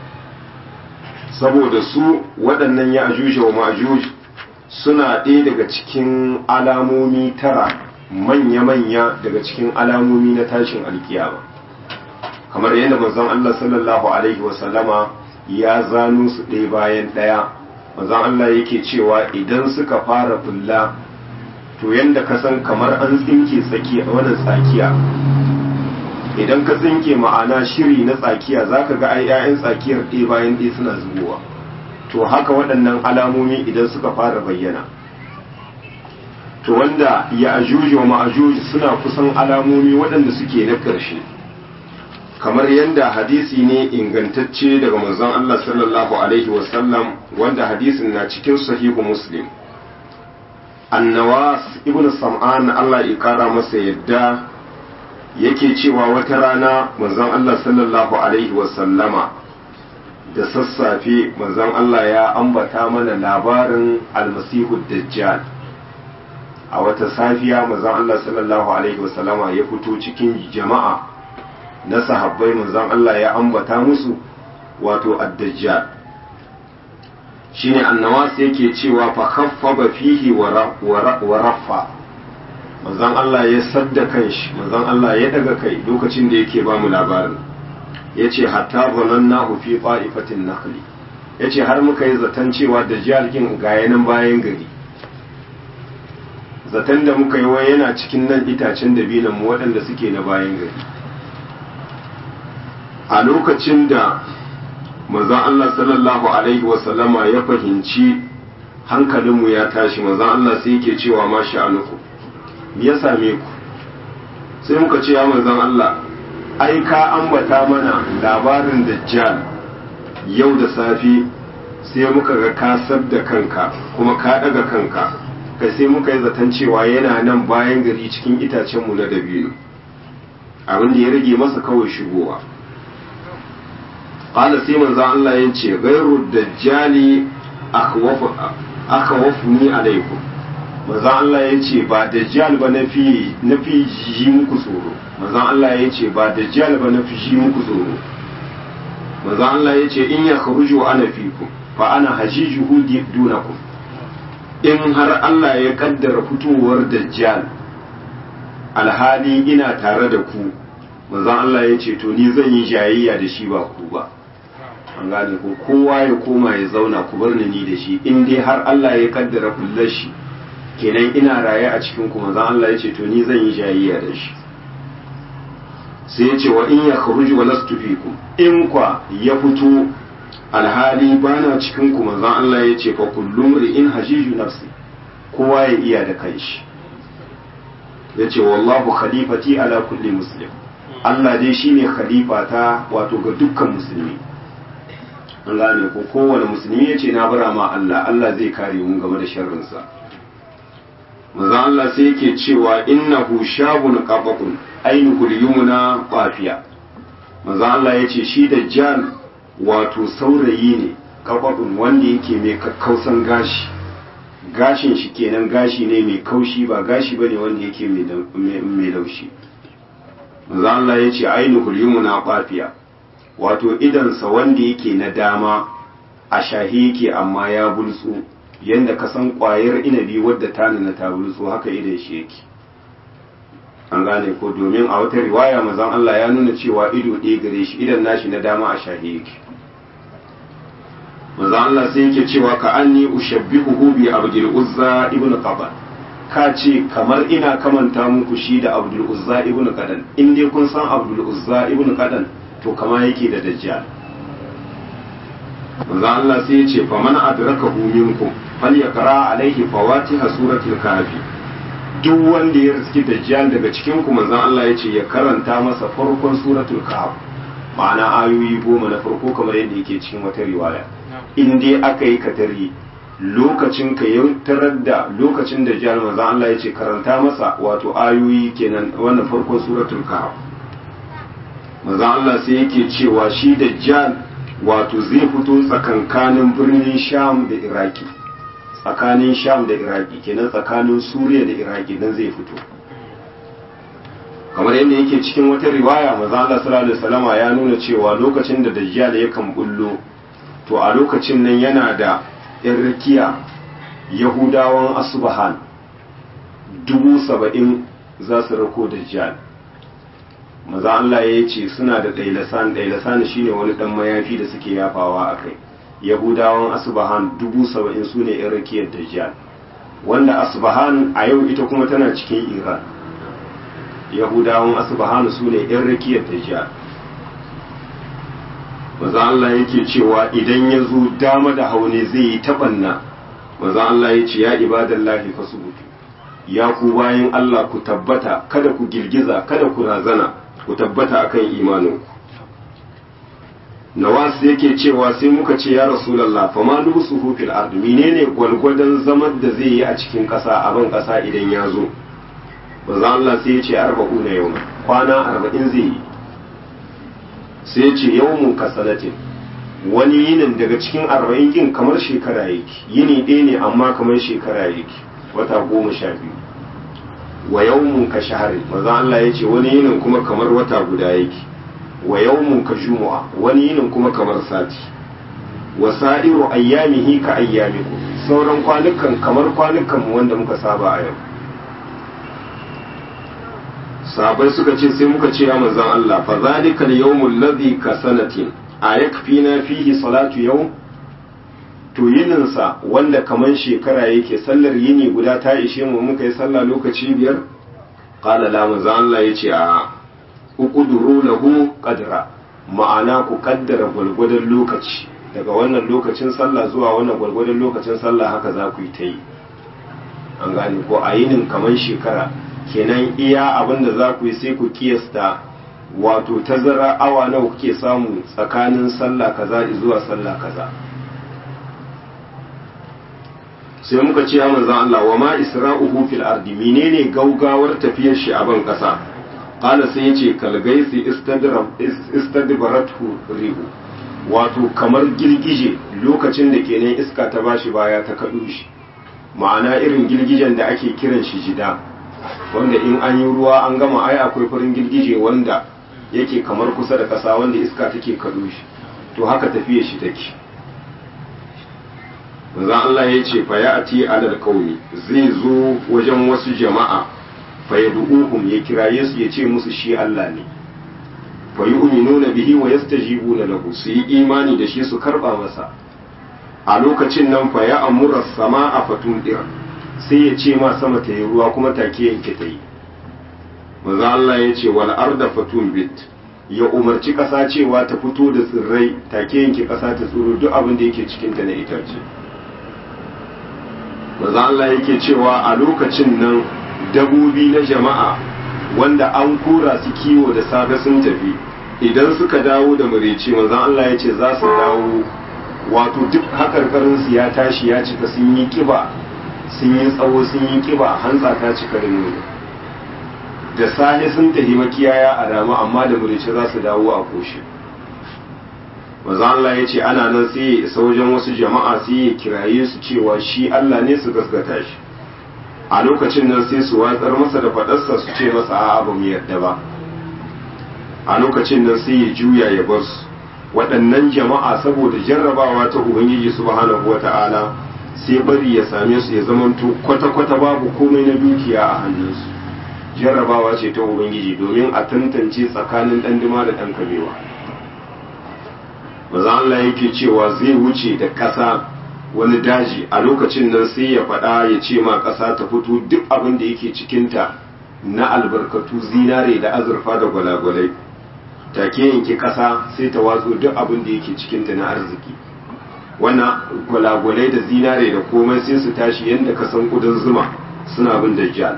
saboda su waɗannan ya ajuja wa ma'ajuj suna ɗaya daga cikin alamomi tara manya-manya daga cikin alamomi na tashin alkiyama kamar yadda manzon Allah sallallahu alaihi wasallama ya zano su ɗaya bayan ɗaya manzon Allah yake cewa idan suka fara fulla to yanda ka san kamar an tsinke tsakiya wannan tsakiya idan ka tsinke ma'ana shiri na tsakiya zaka ga ai ƴaƴan tsakiyar ɗaya bayan ɗaya suna zubowa to haka waɗannan alamomi idan suka fara bayyana to wanda ya ajuji wa ma'ajuji suna kusan alamomi waɗanda suke na ƙarshe kamar yadda hadisi ne ingantacce daga manzon Allah sallallahu alaihi wasallam wanda hadisin na cikin sahihu muslim annawas ibn sam'an Allah ya kara masa yadda yake cewa wata rana manzon Allah sallallahu alaihi wasallama da sassafe manzon Allah ya ambata mana labarin almasihu dajjal a wata safiya manzon Allah sallallahu alaihi wasallama ya fito cikin jama'a na sahabbai manzon Allah ya ambata musu wato ad-dajjal shine annawas yake cewa fa khaffaba fihi wa raffa manzon Allah ya sadda kanshi manzon Allah ya daga kai lokacin da yake ba mu labarin yace hatta zanannahu fi qa'ifatin nakhli yace har muka yi zaton cewa dajjal kin ga yanan bayan gari zaton da muka yi wa yana cikin nan itacen dabinan mu waɗanda suke na bayan gari a lokacin da manzon Allah sallallahu alaihi wasallama ya fahimci hankalinmu ya tashi manzon Allah sai yake cewa ma sha'anuku me ya same ku sai muka ce ya manzon Allah ai ka ambata mana labarin dajjal yau da safi sai muka ga ka da kanka kuma ka daga kanka kai sai muka yi zaton cewa yana nan bayan gari cikin itacenmu na dabino abin da ya rage masa kawai shigowa qala sai manzo Allah ya ce gairu dajjali akhawafuni alaikum manzo Allah ya ce ba dajjal ba na fi na fi ji muku tsoro manzo Allah ya ce ba dajjal ba na fi ji muku tsoro manzo Allah ya ce in ya kharuju ana fikum fa ana hajijuhu dunakum in har Allah ya kaddara fitowar dajjal alhali ina tare da ku manzon Allah ya ce to ni zan yi jayayya da shi ba ku ba an gane ko kowa ya koma ya zauna ku bar ni da shi in dai har Allah ya kaddara kullar shi kenan ina raye a cikin ku manzon Allah ya ce to ni zan yi jayayya da shi sai ya ce wa in ya kharuju wa lastu fikum in kwa ya fito alhali bana cikin ku manzon Allah ya ce fa kullum in hajiju nafsi kowa ya iya da kanshi ya ce wallahu khalifati ala kulli muslim Allah dai shine khalifa ta wato ga dukkan musulmi an gane ko kowane musulmi ya ce na bara ma Allah Allah zai kare mu game da sharrinsa manzon Allah sai yake cewa innahu shabun qabaqun ainihu yumna qafiya manzon Allah ya ce shi dajjal wato saurayi ne kabadun wanda yake mai kakkausan gashi gashin shi kenan gashi ne mai kaushi ba gashi bane wanda yake mai laushi manzo Allah ya ce ainihul yumna qafiya wato idansa wanda yake na dama a shahi yake amma ya bulsu yanda ka san kwayar inabi wadda ta nuna ta bulsu haka idan shi yake an gane ko domin a wata riwaya manzon Allah ya nuna cewa ido ɗaya gare shi idan nashi na dama a shahi yake manzo Allah sai yake cewa ka anni ushabbihuhu bi abdul uzza ibn qaban ka ce kamar ina kamanta muku shi da abdul uzza ibn qadan in dai kun san abdul uzza ibn qadan to kama yake da dajjal manzo Allah sai ya ce faman adrakahu minkum falyaqra alaihi fawatiha suratul kahfi duk wanda ya riski dajjal daga cikin ku manzo Allah ya ce ya karanta masa farkon suratul kahf ma'ana ayoyi goma na farko kamar yadda yake cikin wata riwaya in dai aka yi katari lokacin ka ya tarar da lokacin da jihar manzan Allah ya ce karanta masa wato ayoyi kenan wannan farkon suratul kahf manzan Allah sai yake cewa shi da jihar wato zai fito tsakankanin birnin sham da iraki tsakanin sham da iraki kenan tsakanin suriya da iraki nan zai fito kamar yadda yake cikin wata riwaya manzan Allah sallallahu alaihi wasallama ya nuna cewa lokacin da dajjal yakan bullo to a lokacin nan yana da ‘yan rikiya yahudawan asubahan dubu saba'in za su rako da jihar maza Allah ya ce suna da ɗailasan ɗailasan shi ne wani ɗan mayafi da suke yafawa a kai yahudawan asubahan dubu saba'in su ne ‘yan rikiyar da jihar wanda asubahan a yau ita kuma tana cikin iran yahudawan asubahan su ne ‘yan rikiyar da jihar maza Allah yake cewa idan ya zo dama da haune zai yi taɓanna maza Allah ya ce ya ibadallahi fasubutu ya ku bayan Allah ku tabbata kada ku girgiza kada ku razana ku tabbata akan imaninku nawas yake cewa sai muka ce ya rasulallah fa ma lusuhu fil ard menene gwalgwadon zaman da zai yi a cikin ƙasa a ban ƙasa idan ya zo maza Allah sai ya ce arba'una yau kwana arba'in zai yi sai ce yawmun kasalatin wani yinin daga cikin arba'in kin kamar shekara yake yini ɗaya ne amma kamar shekara yake wata goma sha biyu wa yawmun ka shahari maza Allah ya ce wani yinin kuma kamar wata guda yake wa yawmun ka jumu'a wani yinin kuma kamar sati wa sa'iru ayyamihi ka ayyamiku sauran kwanukan kamar kwanukan mu wanda muka saba a yau sabai suka ce sai muka ce ya manzon Allah fa zalika al-yawmul ladhi ka sanatin ayakfina fihi salatu yawm to yininsa wanda kaman shekara yake sallar yini guda ta ishe mu muka yi sallah lokaci biyar qala la manzon Allah yace a uqduru lahu qadra ma'ana ku kaddara gwalgwadon lokaci daga wannan lokacin sallah zuwa wannan gwalgwadon lokacin sallah haka za ku yi ta yi an gane ko a yinin kaman shekara kenan iya abin da za ku yi sai ku kiyasta wato tazara awa nawa kuke samu tsakanin sallah kaza zuwa sallah kaza sai muka ce manzon Allah wa ma isra'uhu fil ardi menene gaugawar tafiyar shi a ban kasa qala sai yace kalgaisi istadbaratu rihu wato kamar girgije lokacin da kenan iska ta bashi baya ta kadu shi ma'ana irin girgijen da ake kiran shi jida wanda in an yi ruwa an gama ai akwai farin girgije wanda yake kamar kusa da ƙasa wanda iska take kaɗo shi to haka tafiya shi take manzo Allah ya ce fa ya'ti alal qaumi zai zo wajen wasu jama'a fa yad'uhum ya kiraye su ya ce musu shi Allah ne fa yu'minuna bihi wa yastajibuna lahu su yi imani da shi su karba masa a lokacin nan fa ya amura sama'a fatundira sai ya ce ma sama ta yi ruwa kuma take yanke ta yi maza Allah ya ce wal arda fatun bit ya umarci ƙasa cewa ta fito da tsirrai take yanke ƙasa ta tsoro duk abin da yake cikin ta na itace maza Allah yake cewa a lokacin nan dabobi na jama'a wanda an kura su kiwo da safe sun tafi idan suka dawo da mureci maza Allah ya ce za su dawo wato duk hakarkarinsu ya tashi ya cika sun yi kiba sun yi tsawo sun yi kiba hantsa ta cika da nono da safe sun tafi makiyaya a rama amma da murice za su dawo a koshe maza Allah ya ce ana nan sai ya isa wajen wasu jama'a sai ya kiraye su cewa shi Allah ne su gaskata shi a lokacin nan sai su watsar masa da faɗarsa su ce masa a'a ba mu yarda ba a lokacin nan sai ya juya ya bar su waɗannan jama'a saboda jarrabawa ta ubangiji subhanahu wata'ala sai bari ya same su ya zamanto kwata-kwata babu komai na dukiya a hannunsu jarrabawa ce ta ubangiji domin a tantance tsakanin ɗan dima da ɗan kabewa maza Allah yake cewa zai wuce da ƙasa wani daji a lokacin nan sai ya faɗa ya ce ma ƙasa ta fito duk abin da yake cikinta na albarkatu zinare da azurfa da gwalagwalai take yanke ƙasa sai ta watso duk abin da yake cikinta na arziki wannan gwalagwalai da zinare da komai sai su tashi yadda ka san kudin zuma suna bin dajjal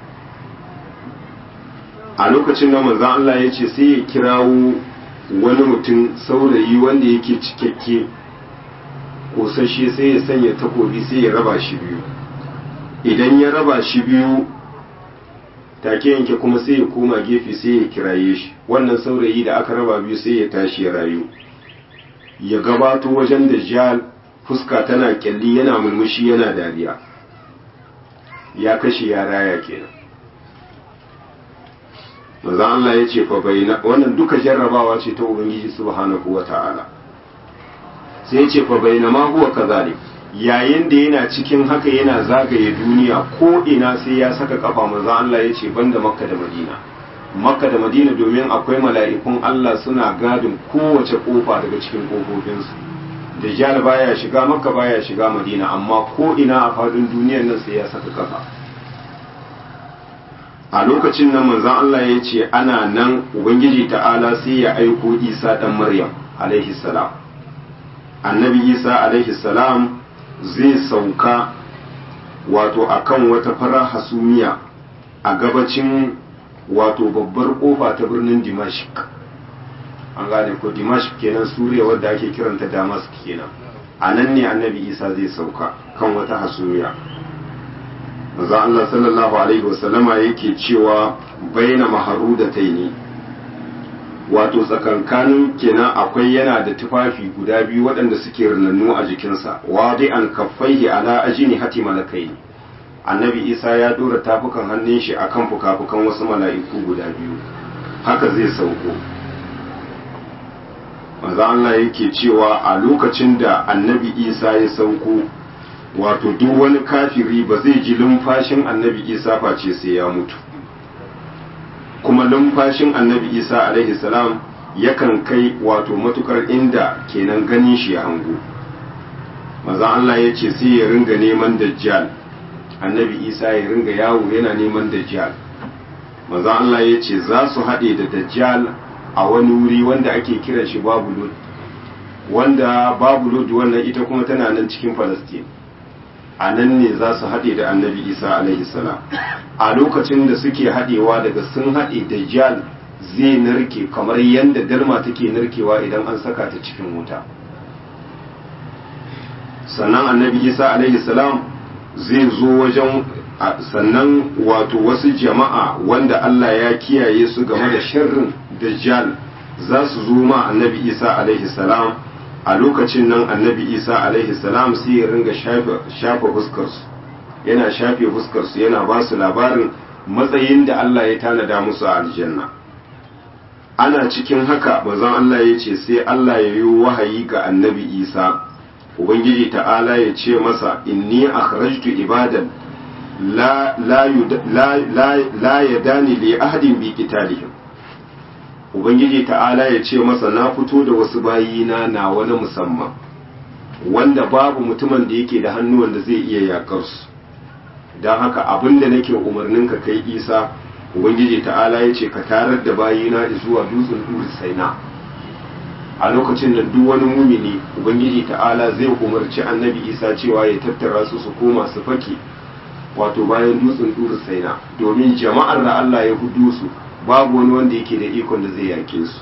a lokacin da manzon Allah ya ce sai ya kirawo wani mutum saurayi wanda yake cikakke kosashe sai ya sanya takobi sai ya raba shi biyu idan ya raba shi biyu take yanke kuma sai ya koma gefe sai ya kiraye shi wannan saurayi da aka raba biyu sai ya tashi ya rayu ya gabato wajen dajjal fuska tana kyalli yana murmushi yana dariya ya kashe ya raya kenan maza Allah ya ce fa bayna wannan duka jarrabawa ce ta ubangiji subhanahu wata'ala sai ya ce fa bayna ma huwa kazalik yayin da yana cikin haka yana zagaye duniya ko ina sai ya saka kafa maza Allah ya ce banda makka da madina makka da madina domin akwai mala'ikun Allah suna gadin kowace kofa daga cikin kofofinsu da jihar baya shiga makka baya shiga madina amma ko ina a fadin duniyar nan sai ya saka kafa a lokacin nan manzon Allah ya ce ana nan ubangiji ta'ala sai ya aiko isa dan maryam alaihi salam annabi isa alaihi salam zai sauka wato akan wata farar hasumiya a gabacin wato babbar kofa ta birnin dimashik an gane ko dimashik kenan suriya wadda ake kiranta damask kenan a nan ne annabi isa zai sauka kan wata hasumiya maza Allah sallallahu alaihi wasallama yake cewa baina maharu da taini wato tsakankanin kenan akwai yana da tufafi guda biyu waɗanda suke rinannu a jikinsa wadi an kaffaihi ala ajini hati malakai annabi isa ya dora tafukan hannun shi akan fukafukan wasu mala'iku guda biyu haka zai sauko maza Allah yake cewa a lokacin da annabi isa ya sauko wato duk wani kafiri ba zai ji lumfashin annabi isa face sai ya mutu kuma lumfashin annabi isa alaihi salam yakan kai wato matukar inda kenan ganin shi ya hango maza Allah ya ce sai ya ringa neman dajjal annabi isa ya ringa yawo yana neman dajjal maza Allah ya ce za su haɗe da dajjal a wani wuri wanda ake kiran shi babulod wanda babulod wannan ita kuma tana nan cikin falastin a nan ne za su haɗe da annabi isa alaihi salam a lokacin da suke haɗewa daga sun haɗe dajjal zai narke kamar yadda dalma take narkewa idan an saka ta cikin wuta sannan annabi isa alaihi salam zai zo wajen sannan wato wasu jama'a wanda allah ya kiyaye su game da sharrin dajjal za su zo ma annabi isa alaihi salam a lokacin nan annabi isa alaihi salam sai ya ringa shafa fuskarsu yana shafe fuskarsu yana ba su labarin matsayin da allah ya tanada musu a aljanna ana cikin haka bazan allah ya ce sai allah ya yi wahayi ga annabi isa ubangiji ta'ala ya ce masa inni akhrajtu ibadan la la la la yadani li ahadin bi qitalihim ubangiji ta'ala ya ce masa na fito da wasu bayina na wani musamman wanda babu mutumin da yake da hannuwan da zai iya yakar su don haka abin da nake umarnin ka kai isa ubangiji ta'ala ya ce ka tarar da bayina zuwa dutsen duri saina a lokacin da duk wani mumini ubangiji ta'ala zai umarci annabi isa cewa ya tattara su su koma su fake wato bayan dutsen duri saina domin jama'ar da allah ya hudu su babu wani wanda yake da ikon da zai yake su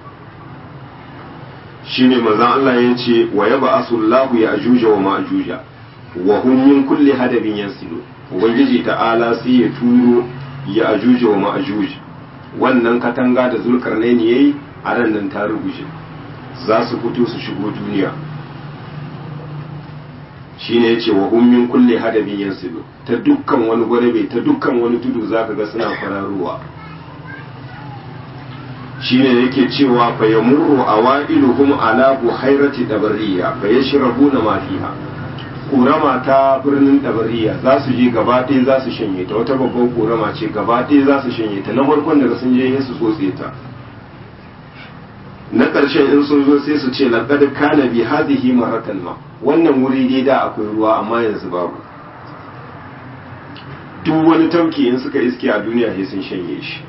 shine manzon Allah ya ce wa yaba asullahu ya ajuja wa ma'ajuja wa hum min kulli hadabin yansilu ubangiji ta'ala sai ya turo ya ajuja wa ma'ajuj wannan katanga da zulkarnaini yayi a ran nan ta ruguje za su fito su shigo duniya shine yace wa hum min kulli hadabin yansilu ta dukkan wani gwadabe ta dukkan wani tudu zaka ga suna fararuwa shine yake cewa fa yamurru awailuhum ala buhairati dabariya fa yashrabuna ma fiha kurama ta birnin dabariya za su je gaba ɗaya za su shanye ta wata babban kurama ce gaba ɗaya za su shanye ta na farkon daga sun je su tsotse ta na ƙarshen in sun zo sai su ce laqad kana bi hadhihi maratan ma wannan wuri dai da akwai ruwa amma yanzu babu duk wani tauki in suka iske a duniya sai sun shanye shi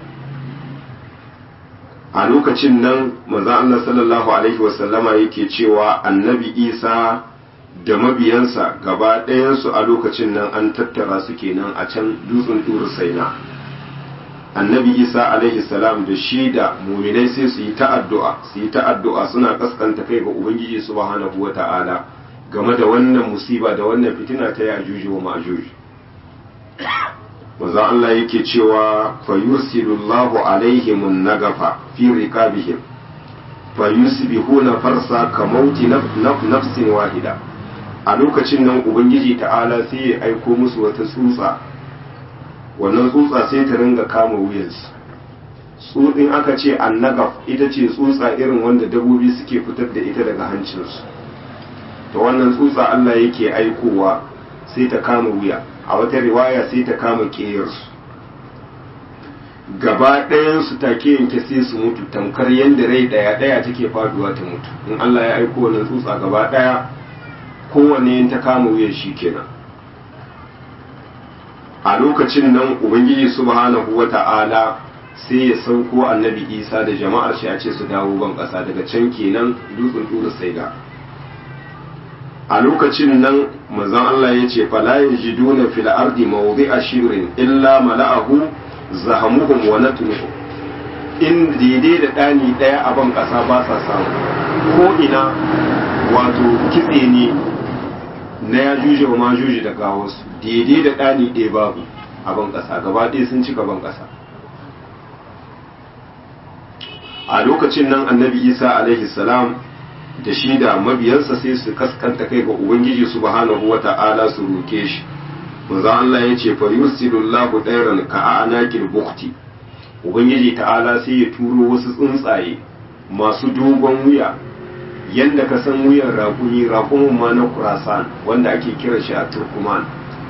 a lokacin nan maza Allah sallallahu alaihi wasallama yake cewa annabi isa da mabiyansa gaba ɗayansu a lokacin nan an tattara su kenan a can dutsen turu saina annabi isa alaihi salam da shi da muminai sai su yi ta'addu'a su yi ta'addu'a suna kaskanta kai ga ubangiji subhanahu wa ta'ala game da wannan musiba da wannan fitina ta yajuji wa ma'juji manzo Allah yake cewa fa yursilullahu alaihim nagafa fi riqabihim fa yusbihuna farsa ka mauti nafsin wahida a lokacin nan ubangiji ta'ala sai ya aiko musu wata tsutsa wannan tsutsa sai ta ringa kama wuyansu tsutsin aka ce annagaf ita ce tsutsa irin wanda dabobi suke fitar da ita daga hancinsu ta wannan tsutsa Allah yake aikowa sai ta kama wuya a wata riwaya sai ta kama ƙeyarsu gaba ɗayansu take yanke sai su mutu tamkar yadda rai ɗaya ɗaya take faduwa ta mutu in Allah ya aiko wannan tsutsa gaba ɗaya kowanne ta kama wuyan shi kenan a lokacin nan ubangiji subhanahu wa ta'ala sai ya sauko annabi isa da jama'ar shi a ce su dawo ban ƙasa daga can kenan dutsen ɗura saida a lokacin nan manzon Allah ya ce fala yajiduna fil ardi mawdi'a shibrin illa mala'ahu zahamuhum wa natnuhum in daidai da ɗani ɗaya a ban ƙasa ba sa samu ko ina wato kitse ne na ya juje wa ma juje da gawarsu daidai da ɗani ɗaya babu a ban ƙasa gaba ɗaya sun cika ban ƙasa a lokacin nan annabi isa alaihi salam da shi da mabiyansa sai su kaskanta kai ga ubangiji subhanahu wata'ala su roke shi manzo Allah ya ce fa yusilullahu dairan ka anaqil bukti ubangiji ta'ala sai ya turo wasu tsuntsaye masu dogon wuya yanda ka san wuyan raƙumi raƙumin ma na kurasan wanda ake kira shi a turkuman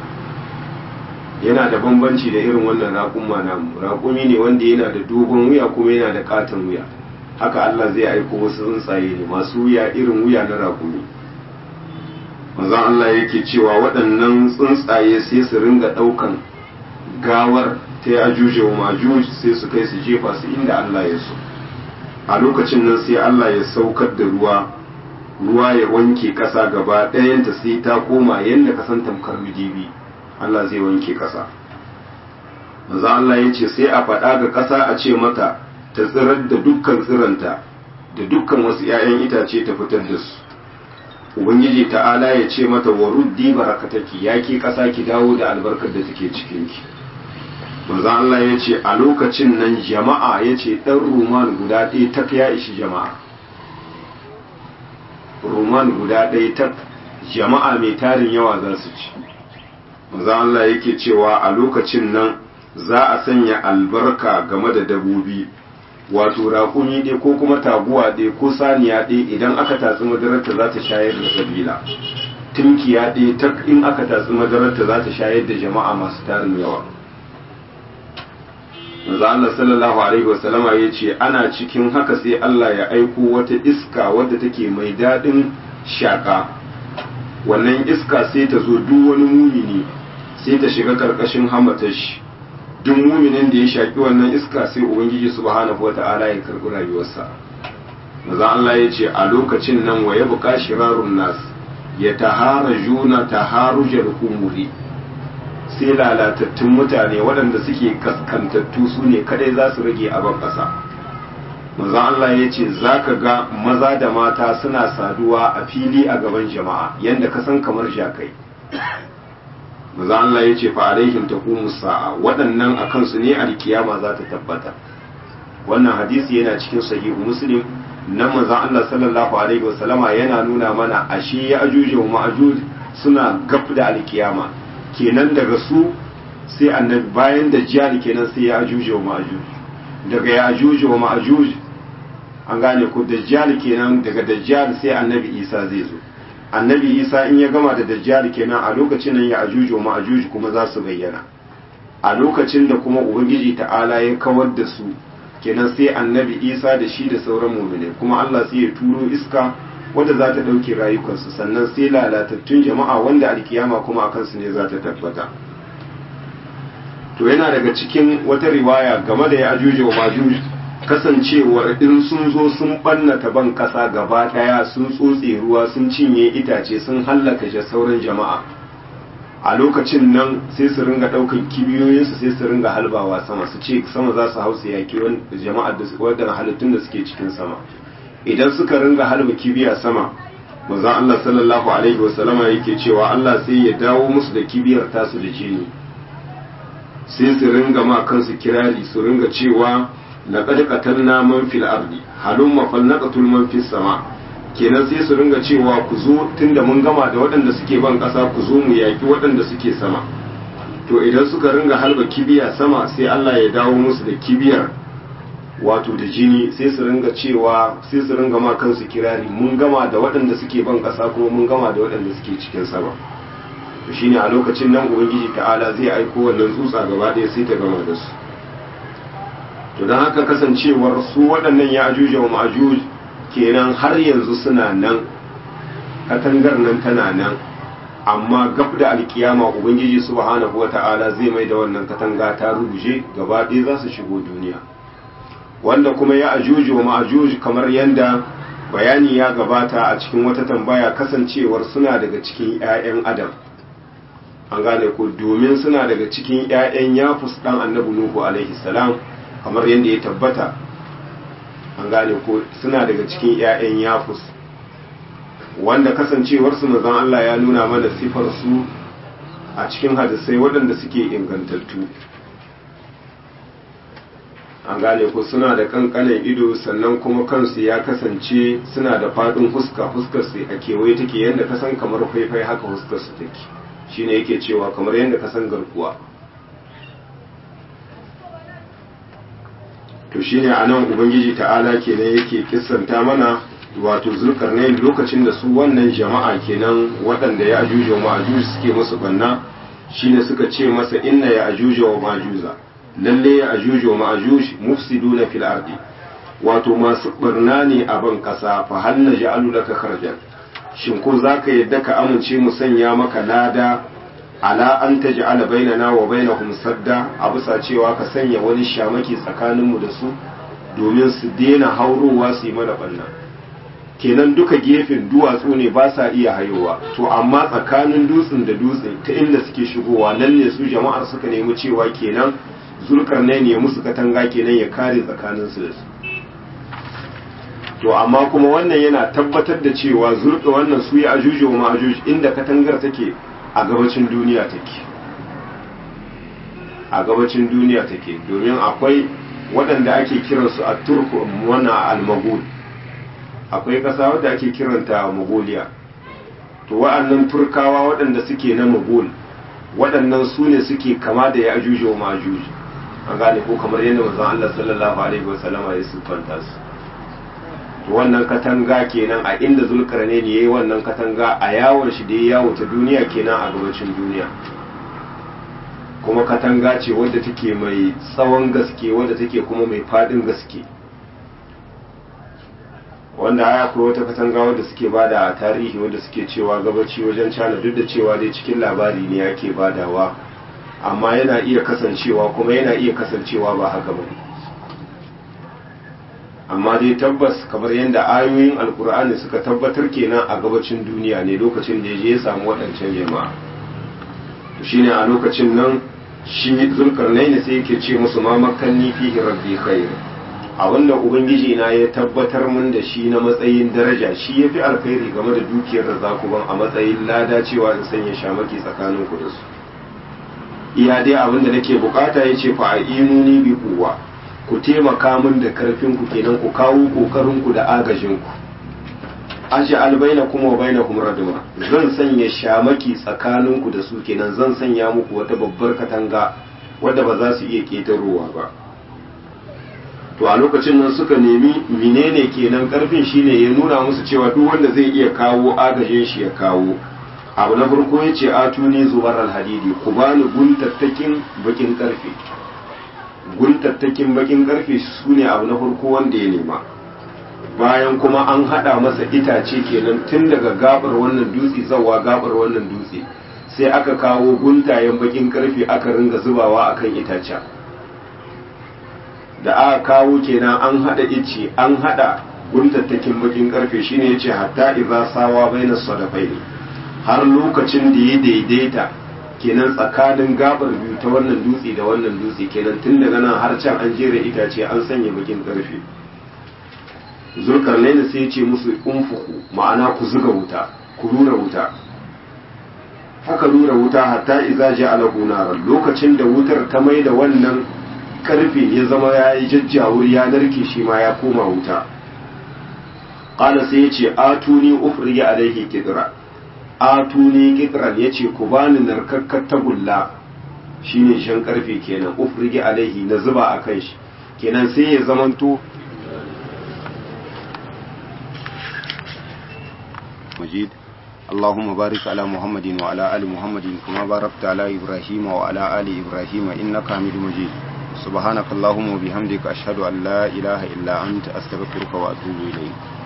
yana da bambanci da irin wannan raƙuma namu raƙumi ne wanda yana da dogon wuya kuma yana da katon wuya haka Allah zai aiko wasu tsuntsaye ne masu wuya irin wuya na raƙumi manzon Allah yake cewa waɗannan tsuntsaye sai su ringa ɗaukan gawar ta ya juje wa majuj sai su kai su jefa su inda Allah ya so a lokacin nan sai Allah ya saukar da ruwa ruwa ya wanke ƙasa gaba ɗayanta sai ta koma yadda ka san tamkar midibi Allah zai wanke ƙasa manzo Allah ya ce sai a faɗa ga ƙasa a ce mata ta tsirar da dukkan tsiranta da dukkan wasu 'ya'yan itace ta fitar da su ubangiji ta'ala ya ce mata wa ruddi barakataki ya ke ƙasa ki dawo da albarkar da take cikin ki manzo Allah ya ce a lokacin nan jama'a ya ce ɗan ruman guda ɗaya ta ya ishi jama'a ruman guda ɗaya ta jama'a mai tarin yawa za su ci manzo Allah yake cewa a lokacin nan za a sanya albarka game da dabobi wato raƙumi ɗaya ko kuma taguwa ɗaya ko saniya ɗaya idan aka tatsi madararta za ta shayar da sabila tunkiya ɗaya ta in aka tatsi madararta za ta shayar da jama'a masu tarin yawa manzo Allah sallallahu alaihi wasallama ya ce ana cikin haka sai Allah ya aiko wata iska wadda take mai daɗin shaƙa wannan iska sai ta zo duk wani mumini sai ta shiga ƙarƙashin hamatar shi duk muminin da ya shaƙi wannan iska sai ubangiji subhanahu wata'ala ya karɓi rayuwarsa maza Allah ya ce a lokacin nan wa ya buƙa shirarun nas ya tahara juna taharujar humuri sai lalatattun mutane waɗanda suke kaskantattu su ne kadai za su rage a ban ƙasa maza Allah ya ce za ka ga maza da mata suna saduwa a fili a gaban jama'a yadda ka san kamar jakai maza Allah ya ce fa alaihim taqumu sa'a waɗannan a kansu ne alkiyama za ta tabbata wannan hadisi yana cikin sahihu muslim na maza Allah sallallahu alaihi wasallama yana nuna mana ashe ya ajuj wa ma'ajuj suna gab da alkiyama kenan daga su sai annabi bayan da jihar kenan sai ya ajuj wa ma'ajuj daga ya ajuj wa ma'ajuj an gane ko dajjal kenan daga dajjal sai annabi isa zai zo annabi isa in ya gama da dajjal kenan a lokacin nan ya ajuju wa ma'ajuj kuma za su bayyana a lokacin da kuma ubangiji ta'ala ya kawar da su kenan sai annabi isa da shi da sauran mu'mini kuma Allah sai ya turo iska wanda za ta ɗauke rayukansu sannan sai lalatattun jama'a wanda alkiyama kuma a kansu ne za ta tabbata to yana daga cikin wata riwaya game da ya ajuju wa ma'ajuj kasancewar in sun zo sun ɓannata ban ƙasa gaba ɗaya sun tsotse ruwa sun cinye itace sun hallaka shi sauran jama'a a lokacin nan sai su ringa ɗaukan kibiyoyinsu sai su ringa halbawa sama su ce sama za su hausa yaƙi jama'ar da wadda halittun da suke cikin sama idan suka ringa halba kibiya sama manzon Allah sallallahu alaihi wasallama yake cewa Allah sai ya dawo musu da kibiyar tasu da jini sai su ringa ma kansu kirari su ringa cewa laqad qatalna man fil ardi halumma falnaqatul man fis sama kenan sai su ringa cewa ku zo tunda mun gama da waɗanda suke ban ƙasa ku zo mu yaki waɗanda suke sama to idan suka ringa halba kibiya sama sai Allah ya dawo musu da kibiyar wato da jini sai su ringa cewa sai su ringa ma kansu kirari mun gama da waɗanda suke ban ƙasa kuma mun gama da waɗanda suke cikin sama to shine a lokacin nan ubangiji ta'ala zai aiko wannan tsutsa gaba ɗaya sai ta gama da su to don haka kasancewar su waɗannan ya ajuja wa ma'ajuj kenan har yanzu suna nan katangar nan tana nan amma gab da alkiyama ubangiji subhanahu wata'ala zai mai da wannan katanga ta rubuje gaba ɗaya za su shigo duniya wanda kuma ya ajuju wa ma'ajuj kamar yanda bayani ya gabata a cikin wata tambaya kasancewar suna daga cikin 'ya'yan adam an gane ko domin suna daga cikin 'ya'yan yafus dan annabi nuhu alaihi salam kamar yadda ya tabbata an gane ko suna daga cikin 'ya'yan yafus wanda kasancewarsu mazan Allah ya nuna mana sifar su a cikin hadisai waɗanda suke ingantattu an gane ko suna da kankanin ido sannan kuma kansu ya kasance suna da faɗin huska huskar su a kewaye take yadda ka san kamar faifai haka huskar su take shine yake cewa kamar yadda ka san garkuwa to shine anan ubangiji ta'ala kenan yake kissanta mana wato zulkarnain lokacin da su wannan jama'a kenan waɗanda ya ajuja wa ma'ajuj suke musu banna shine suka ce masa inna ya ajuja wa ma'ajuza lalle ya ajuja wa ma'ajuj mufsiduna fil ardi wato masu barna ne a ban kasa fa hal naj'alu laka kharjan shin ko zaka yadda ka amince mu sanya maka lada ala an taj'ala bainana wa bainahum sadda a bisa cewa ka sanya wani shamaki tsakaninmu da su domin su daina haurowa su yi mana banna kenan duka gefen duwatsu ne ba sa iya hayowa to amma tsakanin dutsen da dutse ta inda suke shigowa nan ne su jama'ar suka nemi cewa kenan zulkarnai ne musu katanga kenan ya kare tsakaninsu da su to amma kuma wannan yana tabbatar da cewa zulka wannan su ya ajuji wa ma'ajuji inda katangar take a gabacin duniya take a gabacin duniya take domin akwai waɗanda ake kiransu a turku wana al-magul akwai ƙasa wadda ake kiranta mongolia to wa'annan turkawa waɗanda suke na magul waɗannan su ne suke kama da ya ajuji wa ma'ajuji an gane ko kamar yadda manzon Allah sallallahu alaihi wasallama ya siffanta su to wannan katanga kenan a inda zulkarne ne yayi wannan katanga a yawon shi da ya yawo ta duniya kenan a gabacin duniya kuma katanga ce wadda take mai tsawon gaske wadda take kuma mai fadin gaske wanda aya akwai wata katanga wadda suke bada a tarihi wadda suke cewa gabaci wajen cana duk da cewa dai cikin labari ne yake badawa amma yana iya kasancewa kuma yana iya kasancewa ba haka bane amma dai tabbas kamar yadda ayoyin alkur'ani suka tabbatar kenan a gabacin duniya ne lokacin da ya je ya samu waɗancan jama'a to shine a lokacin nan shi zulkarnaini sai yake ce musu ma makanni fihi rabbi khair a wannan ubangiji na ya tabbatar mun da shi na matsayin daraja shi yafi alkhairi game da dukiyar da za ku ban a matsayin lada cewa in sanya shamaki tsakanin ku da su iya dai abin da nake bukata yace fa ainuni bi quwwa ku taimaka min da karfin ku kenan ku kawo kokarin ku da agajin ku aji albaina kuma baina kuma raduma zan sanya shamaki tsakanin ku da su kenan zan sanya muku wata babbar katanga wadda ba za su iya ketarowa ba to a lokacin nan suka nemi menene kenan karfin shine ya nuna musu cewa duk wanda zai iya kawo agajin shi ya kawo abu na farko ya ce atuni zubar alhadidi ku bani guntattakin bakin karfe guntattakin bakin karfe su ne abu na farko wanda ya nema bayan kuma an hada masa itace kenan tun daga gabar wannan dutse zawa gabar wannan dutse sai aka kawo guntayen bakin karfe aka ringa zubawa akan itacen da aka kawo kenan an hada ice an hada guntattakin bakin karfe shine yace hatta idza sawa baina sadafaini har lokacin da ya daidaita kenan tsakanin gabar biyu ta wannan dutse da wannan dutse kenan tun daga nan har can an jera itace an sanya bakin karfe zulkarnaini sai ce musu unfuku ma'ana ku zuga wuta ku rura wuta haka rura wuta hatta iza ja'alahu naran lokacin da wutar ta mai da wannan karfe ya zama ya yi jajjawur ya narke shi ma ya koma wuta qala sai yace atuni ufrige alaihi kidra atuni kidran yace ku bani narkakkar tagulla shine shan karfe kenan ufrige alaihi na zuba akan shi kenan sai ya zamanto مجيد اللهم بارك على محمد وعلى آل محمد كما باركت على إبراهيم وعلى آل إبراهيم إنك حميد مجيد سبحانك اللهم وبحمدك أشهد أن لا إله إلا أنت أستغفرك وأتوب إليك